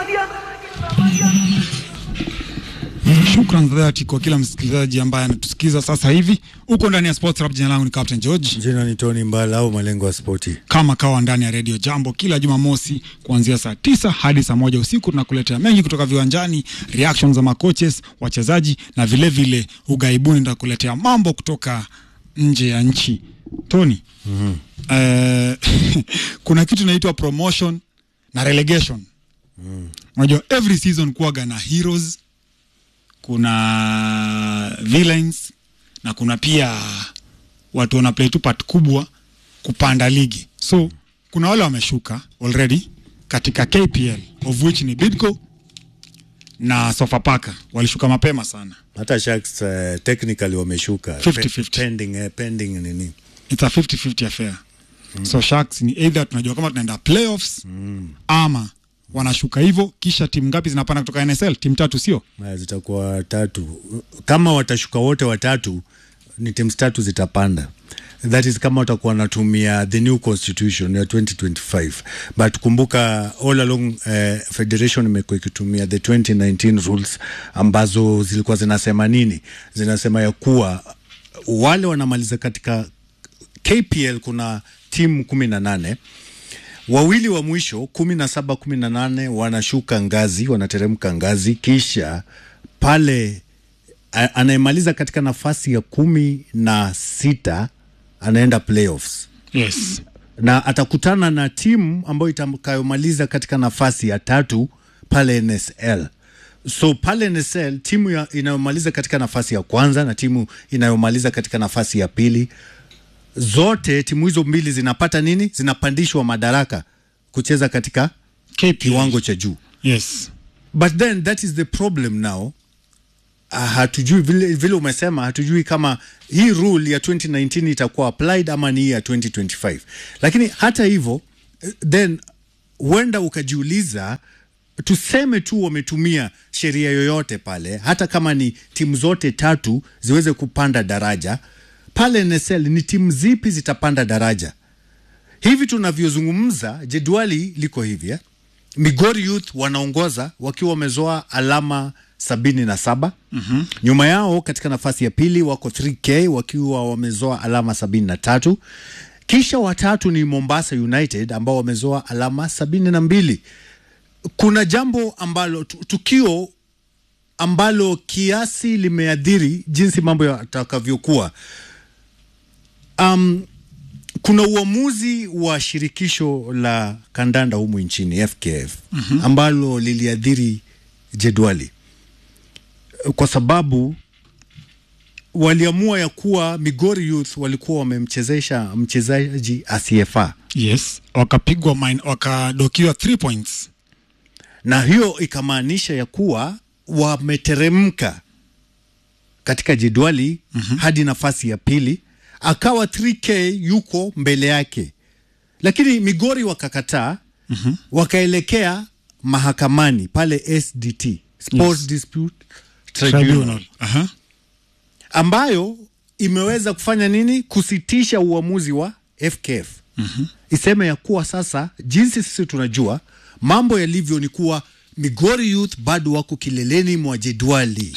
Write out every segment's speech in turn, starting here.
Shukran za dhati kwa kila msikilizaji ambaye anatusikiza sasa hivi. Uko ndani ya Sports Rap, jina langu ni Captain George, Jina ni Tony Mbala au malengo ya spoti. kama kawa ndani ya Radio Jambo kila Jumamosi kuanzia saa tisa hadi saa moja usiku. Tunakuletea mengi kutoka viwanjani, reactions za makoches, wachezaji na vile vile ugaibuni. Tutakuletea mambo kutoka nje ya nchi. Tony, eh, kuna kitu inaitwa promotion na relegation. Unajua every season kuwaga na heroes kuna villains na kuna pia watu wana play tu part kubwa kupanda ligi. So kuna wale wameshuka already katika KPL of which ni Bidco na Sofapaka walishuka mapema sana. Hata Sharks uh, technically wameshuka 50-50. pending, eh, pending nini It's a 50-50 affair. So Sharks ni either tunajua kama tunaenda playoffs ama wanashuka hivyo, kisha timu ngapi zinapanda kutoka NSL? Timu tatu, sio? uh, zitakuwa tatu. Kama watashuka wote watatu, ni teams tatu zitapanda. That is kama watakuwa wanatumia the new constitution ya 2025 but kumbuka all along uh, federation imekuwa ikitumia the 2019 rules ambazo zilikuwa zinasema nini? Zinasema ya kuwa wale wanamaliza katika KPL kuna timu kumi na nane wawili wa mwisho kumi na saba kumi na nane wanashuka ngazi wanateremka ngazi kisha pale a- anayemaliza katika nafasi ya kumi na sita anaenda playoffs Yes. na atakutana na timu ambayo itakayomaliza katika nafasi ya tatu pale NSL. So pale NSL timu ya, inayomaliza katika nafasi ya kwanza na timu inayomaliza katika nafasi ya pili, zote timu hizo mbili zinapata nini? Zinapandishwa madaraka kucheza katika KPL. kiwango cha juu. Yes. But then that is the problem now. Uh, hatujui vile, vile umesema hatujui kama hii rule ya 2019 itakuwa applied ama ni hii ya 2025 lakini hata hivyo eh, then huenda ukajiuliza tuseme tu wametumia sheria yoyote pale hata kama ni timu zote tatu ziweze kupanda daraja pale NSL ni timu zipi zitapanda daraja hivi tunavyozungumza jedwali liko hivi eh? Migori Youth wanaongoza wakiwa wamezoa alama sabini na saba mm-hmm. nyuma yao katika nafasi ya pili wako 3K wakiwa wamezoa alama sabini na tatu kisha watatu ni Mombasa United ambao wamezoa alama sabini na mbili kuna jambo ambalo tu- tukio ambalo kiasi limeadhiri jinsi mambo yatakavyokuwa um, kuna uamuzi wa shirikisho la kandanda humu nchini FKF mm-hmm. ambalo liliadhiri jedwali kwa sababu waliamua ya kuwa Migori Youth walikuwa wamemchezesha mchezaji asiyefaa Yes. Wakapigwa mine, wakadokiwa 3 points. na hiyo ikamaanisha ya kuwa wameteremka katika jedwali mm-hmm. hadi nafasi ya pili, akawa 3K yuko mbele yake, lakini Migori wakakataa mm-hmm. wakaelekea mahakamani pale SDT Sports Yes. Dispute Tribunal, Tribunal. Aha. ambayo imeweza kufanya nini? Kusitisha uamuzi wa FKF mm-hmm. iseme ya kuwa sasa, jinsi sisi tunajua mambo yalivyo ni kuwa Migori Youth bado wako kileleni mwa jedwali.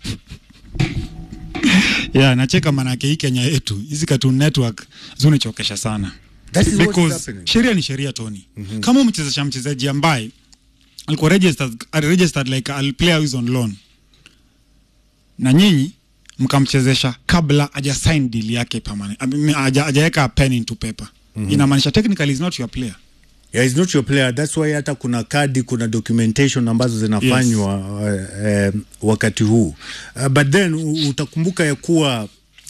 Yeah, nacheka manake hii Kenya yetu hizi Cartoon Network zunichokesha sana. That is what's Because happening. sheria ni sheria Tony. Mm-hmm. Kama umechezesha mchezaji ambaye alikuwa registered, registered like a player who is on loan na nyinyi mkamchezesha kabla haja sign deal yake permanent, I mean, haja- hajaweka pen into paper mm-hmm. inamaanisha technically is not your player. Yeah, it's not your player. That's why hata kuna kadi, kuna documentation ambazo zinafanywa yes. uh, uh, wakati huu uh, but then u- utakumbuka ya kuwa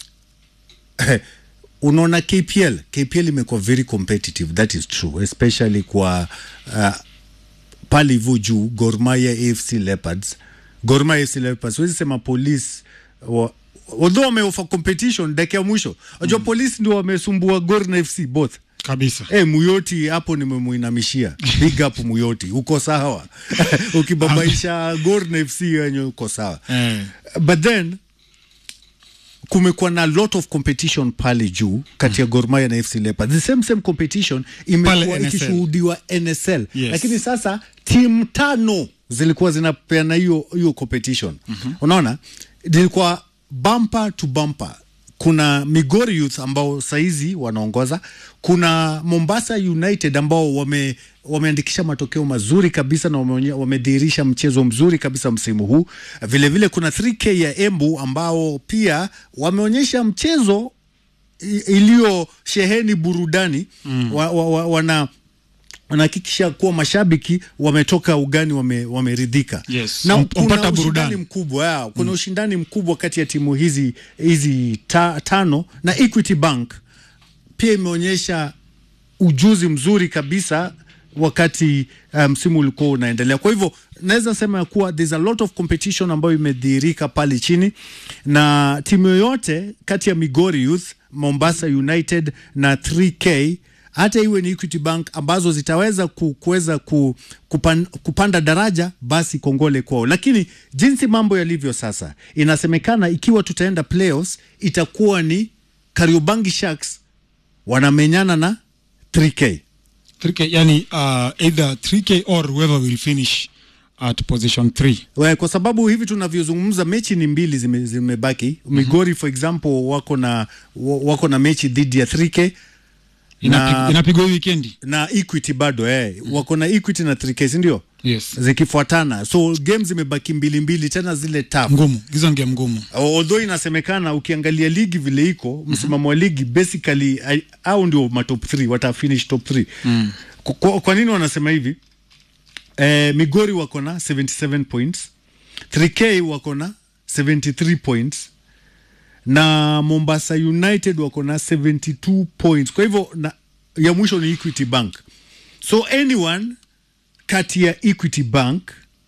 unaona KPL KPL imekuwa very competitive that is true especially kwa uh, pale hivyo juu Gor Mahia AFC Leopards Gor Mahia AFC Leopards huwezi sema police wa, although wameofa competition dakika ya mwisho unajua mm. polisi ndio wamesumbua Gor na FC both Kabisa. Eh, Muyoti hapo nimemuinamishia. Big up Muyoti, uko sawa. Ukibabaisha Gor na FC yenye uko sawa. Eh. But then kumekuwa na lot of competition pale juu kati ya Gor Mahia na FC Leopards. The same same competition imekuwa Pale NSL. ikishuhudiwa NSL Yes. lakini sasa timu tano zilikuwa zinapeana hiyo hiyo competition unaona zilikuwa bumper to bumper kuna Migori Youth ambao saizi wanaongoza kuna Mombasa United ambao wame wameandikisha matokeo mazuri kabisa na wameonye- wamedhihirisha mchezo mzuri kabisa msimu huu vilevile vile kuna 3K ya Embu ambao pia wameonyesha mchezo i- iliyo sheheni burudani mm. wa, wa, wa, wana wanahakikisha kuwa mashabiki wametoka ugani wame, wameridhika Yes. na Wam- kuna wampata ushindani burudani. mkubwa ya, kuna ushindani mkubwa kati ya timu hizi hizi ta, tano na Equity Bank pia imeonyesha ujuzi mzuri kabisa wakati uh, msimu um, ulikuwa unaendelea. Kwa hivyo naweza sema ya kuwa there's a lot of competition ambayo imedhihirika pale chini, na timu yoyote kati ya Migori Youth, Mombasa United na 3K hata iwe ni Equity Bank ambazo zitaweza ku, kuweza ku, kupan, kupanda daraja, basi kongole kwao. Lakini jinsi mambo yalivyo sasa, inasemekana ikiwa tutaenda playoffs itakuwa ni Kariobangi Sharks wanamenyana na 3K. 3K, yani uh, either 3K or whoever will finish at position 3 We, kwa sababu hivi tunavyozungumza mechi ni mbili zime- zimebaki Migori for example wako na wa- wako na mechi dhidi ya 3K Inapi- na, inapigwa hii wikendi na Equity bado eh. wako na Equity na 3K si ndio? yes zikifuatana so game zimebaki mbili mbili tena zile tough ngumu hizo ni game ngumu although inasemekana ukiangalia ligi vile iko msimamo wa ligi basically ai- au ndio matop 3 wata finish top 3 mm. kwa, kwa, kwa nini wanasema hivi eh, Migori wako na 77 points 3K wako na 73 points na Mombasa United wako na 72 points kwa hivyo na, ya mwisho ni Equity Bank so anyone kati ya Equity Bank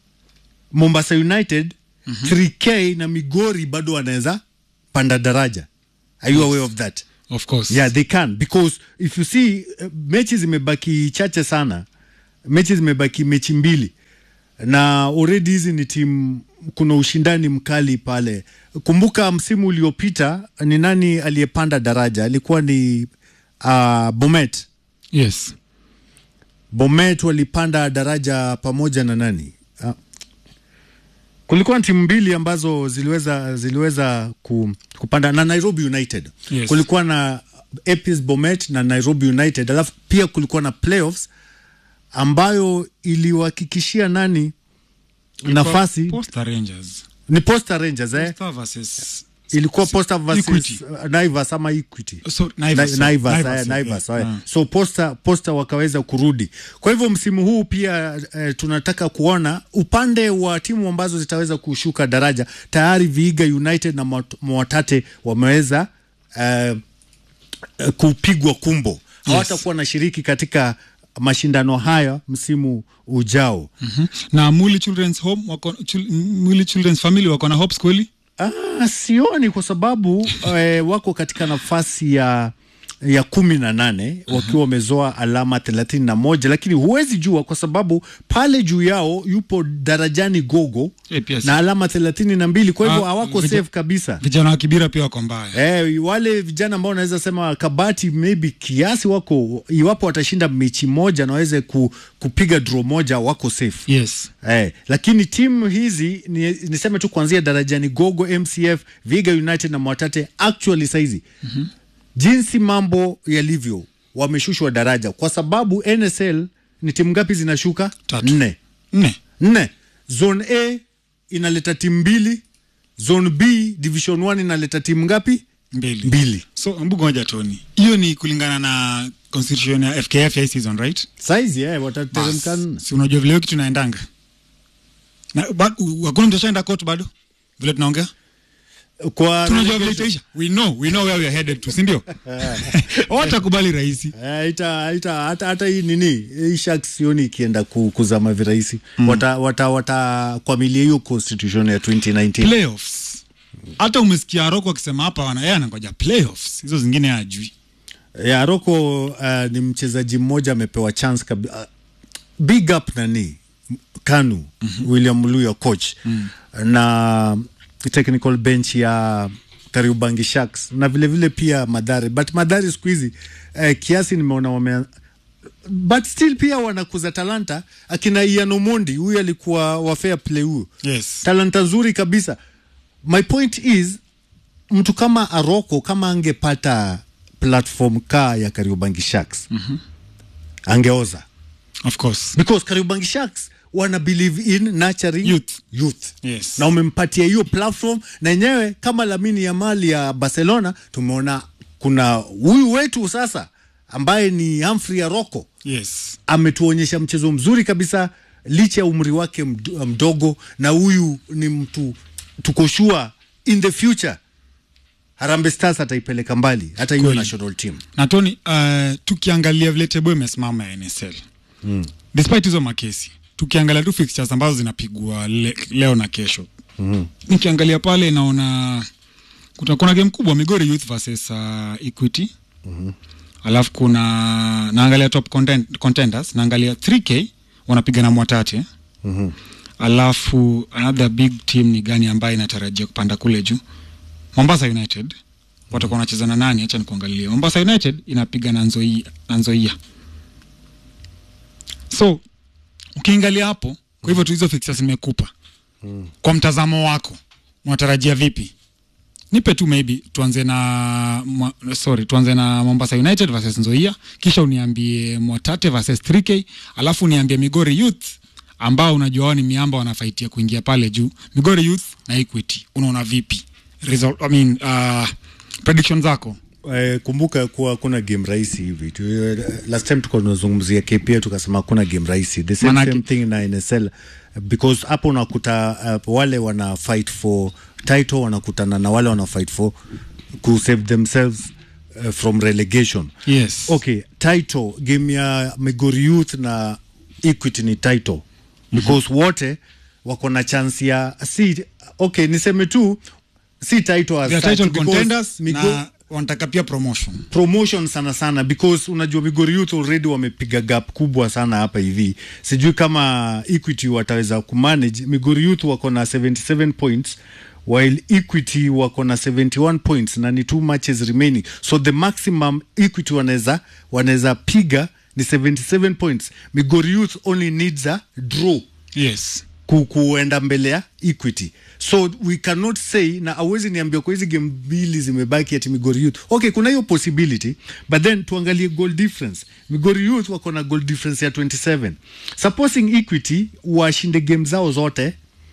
Mombasa United mm -hmm. 3K na Migori bado wanaweza panda daraja. Are you aware of that? of course Yeah, they can because if you see uh, mechi zimebaki chache sana, mechi zimebaki mechi mbili na already hizi ni timu, kuna ushindani mkali pale. Kumbuka msimu uliopita ni nani aliyepanda daraja? Alikuwa ni uh, Bomet. yes Bomet walipanda daraja pamoja na nani? Ah. Kulikuwa na timu mbili ambazo ziliweza ziliweza ku, kupanda na Nairobi United. Yes. Kulikuwa na APS Bomet na Nairobi United, alafu pia kulikuwa na playoffs ambayo iliwahakikishia nani nafasi Posta Rangers ni Posta Rangers eh? Posta versus Ilikuwa Posta versus Equity. uh, Naivas ama Equity. so Naivas, Na- sorry. Naivas, Naivas, eh, yeah, Naivas, yeah. eh. Ah. so posta, posta wakaweza kurudi kwa hivyo msimu huu pia eh, tunataka kuona upande wa timu ambazo zitaweza kushuka daraja tayari Vihiga United na Mwat- Mwatate wameweza eh, eh, kupigwa kumbo hawatakuwa na shiriki katika mashindano haya msimu ujao Mhm. na Muli Children's Home wako chul, Muli Children's Family wako na hopes kweli Ah, sioni kwa sababu eh, wako katika nafasi ya ya kumi na nane wakiwa wamezoa alama thelathini na moja lakini huwezi jua kwa sababu pale juu yao yupo darajani gogo Eh, pia si- na alama thelathini na mbili kwa hivyo Ah, hawako vija- safe kabisa vijana wa Kibira pia wako mbaya Eh, wale vijana ambao naweza sema kabati maybe kiasi wako iwapo watashinda mechi moja na waweze ku, kupiga draw moja wako safe yes Eh, lakini timu hizi ni, niseme tu kuanzia darajani Gogo, MCF, Viga United na Mwatate actually saizi mm-hmm. jinsi mambo yalivyo wameshushwa daraja kwa sababu NSL ni timu ngapi zinashuka? Tatu. Nne. nne Nne. Zone A inaleta timu mbili, Zone B Division 1 inaleta timu ngapi? mbili Mbili. so mbugo moja toni hiyo ni kulingana na constitution ya FKF ya hii season right Saizi eh, Bas, watateremka nne. si unajua vile hiyo kitu inaendanga na ba- u- hakuna mtu ashaenda court bado vile tunaongea Kwa tunajua vile itaisha we know we know where we are headed to si ndio watakubali rahisi Eh, ita, ita, hata, hata hii nini hii Sharks sioni ikienda ku, kuzama virahisi mm. wata, wata, watakwamilia hiyo constitution ya 2019 playoffs hata umesikia Roko akisema hapa wana yeye anangoja playoffs hizo zingine hajui ya Roko uh, ni mchezaji mmoja amepewa chance kabi, uh, big up nani Kanu mm-hmm. William Luya coach mm. na technical bench ya Kariobangi Sharks na vile vile pia Madhare, but Madhare siku hizi eh, kiasi nimeona wame but still pia wanakuza talanta akina Ian Omondi, huyu alikuwa wa fair play huyu Yes. talanta nzuri kabisa. My point is mtu kama Aroko kama angepata platform ka ya Kariobangi Sharks mm-hmm. angeoza Of course. because Kariobangi Sharks wana believe in nurturing Youth. youth. Yes. na umempatia hiyo platform na yenyewe kama Lamine Yamal ya Barcelona tumeona kuna huyu wetu sasa ambaye ni Humphrey Aroko Yes. ametuonyesha mchezo mzuri kabisa licha ya umri wake md- mdogo, na huyu ni mtu tuko sure in the future Harambee Stars ataipeleka mbali hata hiyo Kweli. national team. na Tony, uh, tukiangalia vile tebo imesimama ya NSL mm. despite hizo makesi, tukiangalia tu fixtures ambazo zinapigwa le, leo na kesho mm. nikiangalia pale naona kuna, kuna game kubwa Migori Youth versus uh, Equity mm-hmm. alafu kuna naangalia top content, contenders naangalia 3K wanapiga na Mwatate mm-hmm. alafu another big team ni gani ambayo inatarajia kupanda kule juu Mombasa United watakuwa wanacheza na nani? Acha nikuangalie. Mombasa United inapiga na Nzoia, na Nzoia. So ukiangalia hapo, kwa hivyo tu hizo fixtures nimekupa kwa mtazamo wako, unatarajia vipi? Nipe tu maybe tuanze na mwa- sorry, tuanze na Mombasa United versus Nzoia, kisha uniambie Mwatate versus 3K, alafu uniambie Migori Youth ambao unajua wao ni miamba wanafaitia kuingia pale juu. Migori Youth na Equity, unaona vipi? Result, I mean, uh, prediction zako Eh, kumbuka kuwa kuna game rahisi hivi tu, eh, last time tulikuwa tunazungumzia KPA tukasema kuna game rahisi the same, Manake- same thing na NSL because hapo unakuta uh, wale wana fight for title wanakutana na wale wana fight for ku save themselves uh, from relegation yes. okay title game ya Migori Youth na Equity ni title because wote wako na chance ya si okay niseme tu si title as They are such, title because contenders Migo- na wanataka pia promotion. promotion sana sana because unajua Migori Youth already wamepiga gap kubwa sana hapa hivi. Sijui kama Equity wataweza kumanage. Migori Youth wako na 77 points while Equity wako na 71 points na ni two matches remaining, so the maximum Equity wanaweza wanaweza piga ni 77 points. Migori Youth only needs a draw Yes. ku, kuenda mbele ya Equity. So we cannot say na awezi niambia kwa hizi game mbili zimebaki ati Migori Youth. Okay, kuna hiyo possibility but then tuangalie goal difference. Migori Youth wako na goal difference ya 27. Supposing Equity washinde game zao zote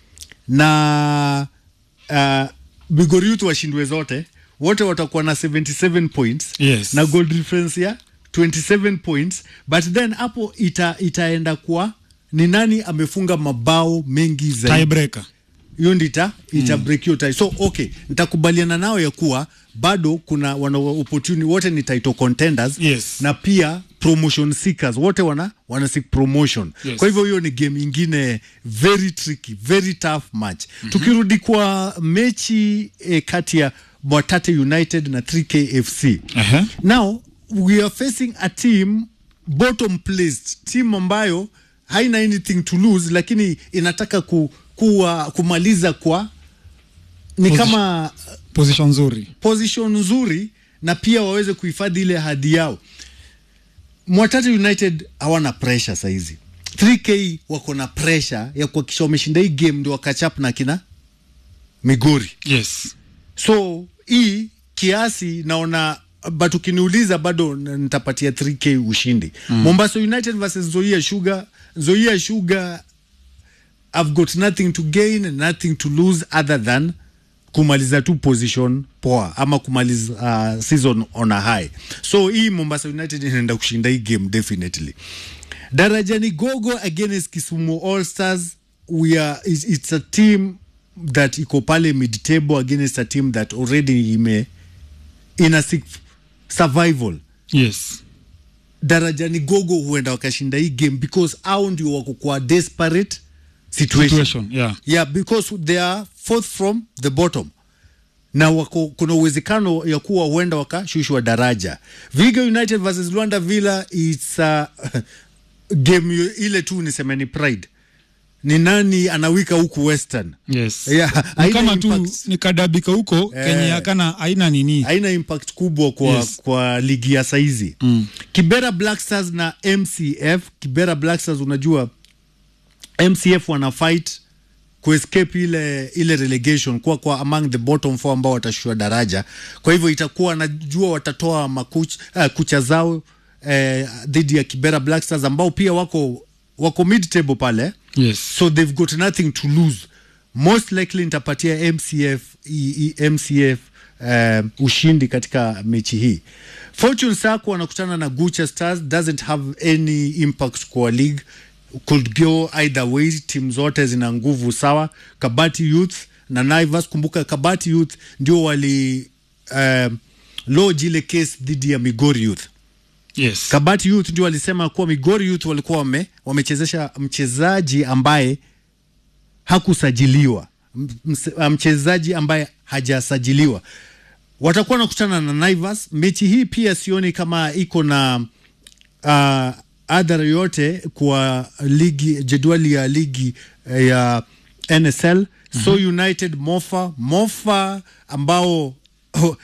na uh, Migori Youth washindwe zote, wote watakuwa na 77 points Yes. na goal difference ya 27 points but then hapo ita, itaenda kwa ni nani amefunga mabao mengi zaidi Tiebreaker. hiyo ndi ita, ita break hiyo tie. So okay, nitakubaliana nao ya kuwa bado kuna wana opportunity wote ni title contenders Yes. na pia promotion seekers wote wana wana seek promotion. Yes. Kwa hivyo hiyo ni game ingine very tricky, very tough match. Tukirudi kwa mechi eh, kati ya Mwatate United na 3K FC. Aha. Now we are facing a team bottom placed, team ambayo haina anything to lose, lakini inataka ku, kuwa, kumaliza kwa ni Position. kama Position nzuri. position nzuri na pia waweze kuhifadhi ile hadhi yao. Mwatate United hawana pressure saizi. 3K wako na pressure ya kuhakikisha wameshinda hii game ndio wakachap na kina Migori. Yes. So hii kiasi naona but ukiniuliza bado n- nitapatia 3k ushindi mm. Mombasa United versus Nzoia Sugar. Nzoia Sugar I've got nothing to gain and nothing to lose other than kumaliza tu position poa ama kumaliza uh, season on a high. So hii Mombasa United inaenda kushinda hii game definitely. Darajani Gogo against Kisumu All Stars we are it's, it's a team that iko pale mid table against a team that already ime ina seek survival Yes. darajani gogo huenda wakashinda hii game because au ndio wako kwa desperate situation, Situation, yeah. yeah because they are fourth from the bottom na wako, kuna uwezekano ya kuwa huenda wakashushwa daraja Viga United versus Luanda Villa it's a game yo- ile tu niseme ni pride ni nani anawika huku western yes. Yeah, ni haina kama tu impact. nikadabika huko Eh. kenye hakana haina nini haina impact kubwa kwa, Yes. kwa ligi ya saizi mm. Kibera Black Stars na MCF. Kibera Black Stars unajua MCF wana fight kuescape ile ile relegation kuwa kwa among the bottom four ambao watashua daraja. Kwa hivyo itakuwa najua watatoa makuch, uh, kucha zao eh, dhidi ya Kibera Black Stars ambao pia wako wako mid table pale yes. so they've got nothing to lose most likely nitapatia mcf i, i, mcf um, ushindi katika mechi hii fortune sako wanakutana na gucha stars doesn't have any impact kwa league could go either way timu zote zina nguvu sawa kabati youth na naivas kumbuka kabati youth ndio wali um, lodge ile case dhidi ya migori youth Yes. Kabati Youth ndio walisema kuwa Migori Youth walikuwa wame, wamechezesha mchezaji ambaye hakusajiliwa, M- ms- mchezaji ambaye hajasajiliwa. Watakuwa nakutana na Naivas. Mechi hii pia sioni kama iko na uh, adhara yote kwa ligi jedwali ya ligi eh, ya NSL. So United Mofa Mofa ambao oh,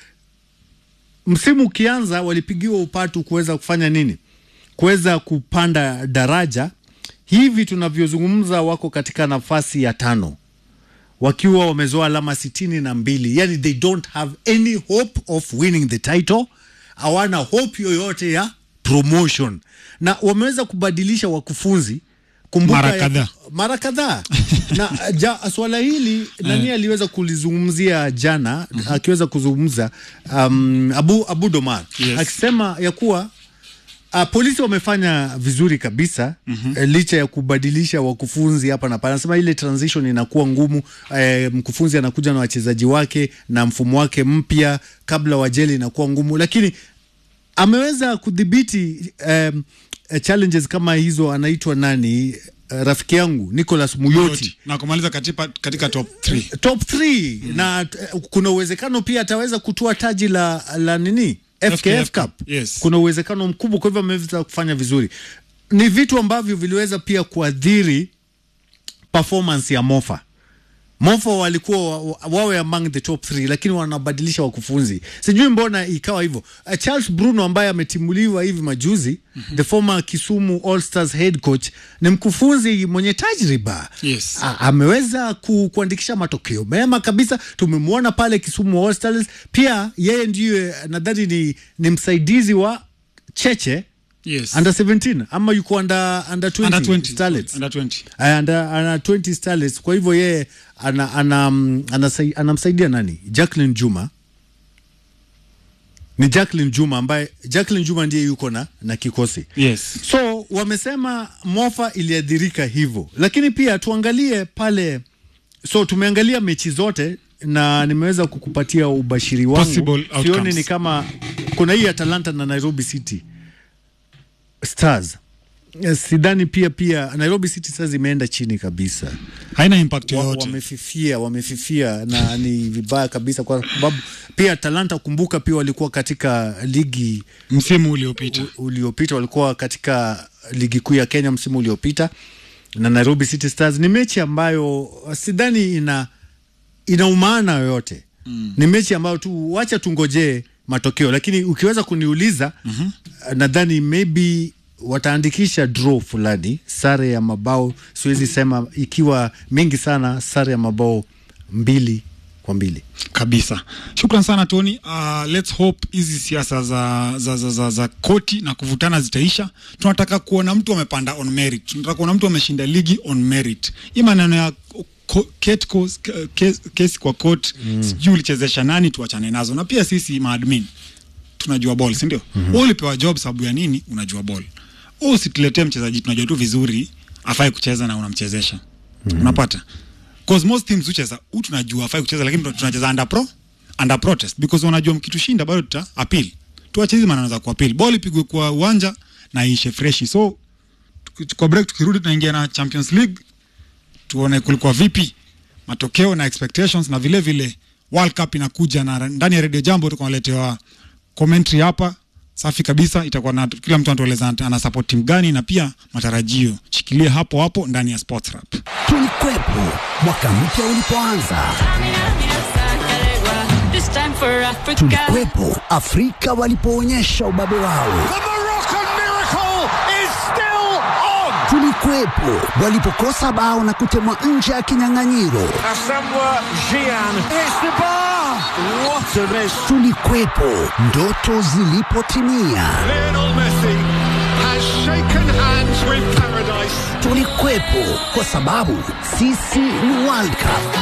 msimu ukianza walipigiwa upatu kuweza kufanya nini, kuweza kupanda daraja. Hivi tunavyozungumza wako katika nafasi ya tano wakiwa wamezoa alama sitini na mbili yani they don't have any hope of winning the title, hawana hope yoyote ya promotion, na wameweza kubadilisha wakufunzi kumbuka Mara ya- kadhaa. mara kadhaa na ja, swala hili nani aliweza kulizungumzia jana akiweza kuzungumza um, Abu, Abu Domar Yes. akisema ya kuwa Uh, polisi wamefanya vizuri kabisa mm-hmm. eh, licha ya kubadilisha wakufunzi hapa na pale. Anasema ile transition inakuwa ngumu eh, mkufunzi anakuja na wachezaji wake na mfumo wake mpya kabla wajeli inakuwa ngumu, lakini ameweza kudhibiti um, eh, challenges kama hizo. Anaitwa nani? Uh, rafiki yangu Nicholas Muyoti na kumaliza katika, katika top 3 top 3 na uh, kuna uwezekano pia ataweza kutoa taji la, la nini FKF, FKF Cup. Cup, yes. Kuna uwezekano mkubwa, kwa hivyo ameweza kufanya vizuri. Ni vitu ambavyo viliweza pia kuadhiri performance ya Mofa. Mofa walikuwa wa- wawe among the top 3 lakini wanabadilisha wakufunzi, sijui mbona ikawa hivyo. Uh, Charles Bruno ambaye ametimuliwa hivi majuzi mm-hmm. the former Kisumu All Stars head coach ni mkufunzi mwenye tajriba Yes. A- ameweza ku, kuandikisha matokeo mema kabisa. Tumemwona pale Kisumu All Stars, pia yeye ndiye nadhani ni, ni msaidizi wa Cheche yes. under 17 ama yuko under, under 20, Under 20, Starlets. under 20. Uh, under, under 20 Starlets. Kwa hivyo yeye ana, ana, mm, anasai- anamsaidia nani? Jacqueline Juma ni Jacqueline Juma ambaye Jacqueline Juma ndiye yuko na, na kikosi Yes. so wamesema Mofa iliadhirika hivyo, lakini pia tuangalie pale. So tumeangalia mechi zote na nimeweza kukupatia ubashiri wangu. Possible outcomes. Sioni ni kama kuna hii Atalanta na Nairobi City Stars. Eh, Sidhani pia pia Nairobi City Stars imeenda chini kabisa haina impact wa, yoyote wamefifia wamefifia na ni vibaya kabisa, kwa sababu pia Talanta, kumbuka pia walikuwa katika ligi msimu uliopita u- uliopita walikuwa katika ligi kuu ya Kenya msimu uliopita na Nairobi City Stars. Ni mechi ambayo sidhani ina ina umaana yoyote mm. Ni mechi ambayo tu wacha tungojee matokeo, lakini ukiweza kuniuliza mm-hmm. nadhani maybe wataandikisha draw fulani, sare ya mabao, siwezi sema ikiwa mingi sana, sare ya mabao mbili kwa mbili. kabisa. Shukran sana Tony. Uh, let's hope hizi siasa za, za, za, za, za koti na kuvutana zitaisha. Tunataka kuona mtu amepanda on merit, tunataka kuona mtu ameshinda ligi on merit. Hii maneno ya ko- Kate Kos- ke- kes- kesi kwa court mm. sijui ulichezesha nani, tuachane nazo, na pia sisi maadmin tunajua ball, si ndio? mm-hmm. ulipewa job sababu ya nini? Unajua ball. Wewe Usituletee mchezaji tunajua tu vizuri afai kucheza na unamchezesha mm-hmm. unapata cause most teams hucheza huu tunajua afai kucheza, lakini tuna- tunacheza under pro under protest because wanajua mkitushinda bado tuta appeal. Tuache hizi maneno za kuappeal, ball ipigwe kwa uwanja na ishe freshi. So tuki- kwa break tukirudi, tunaingia na Champions League tuone kulikuwa vipi matokeo na expectations na vile vile World Cup inakuja na ndani ya Radio Jambo tukanaletewa commentary hapa safi kabisa. Itakuwa na kila mtu anatueleza ana support timu gani na pia matarajio. Shikilie hapo hapo ndani ya Sports Rap. Tulikwepo mwaka mpya ulipoanza, This time for Africa. tulikwepo Afrika walipoonyesha ubabe wao, The Moroccan miracle is still on. tulikwepo walipokosa bao na kutemwa nje ya kinyang'anyiro, Asamoah Gyan hits the bar. What a miss. tulikwepo ndoto zilipotimia, Lionel Messi has shaken hands with paradise. tulikwepo kwa sababu sisi ni World Cup.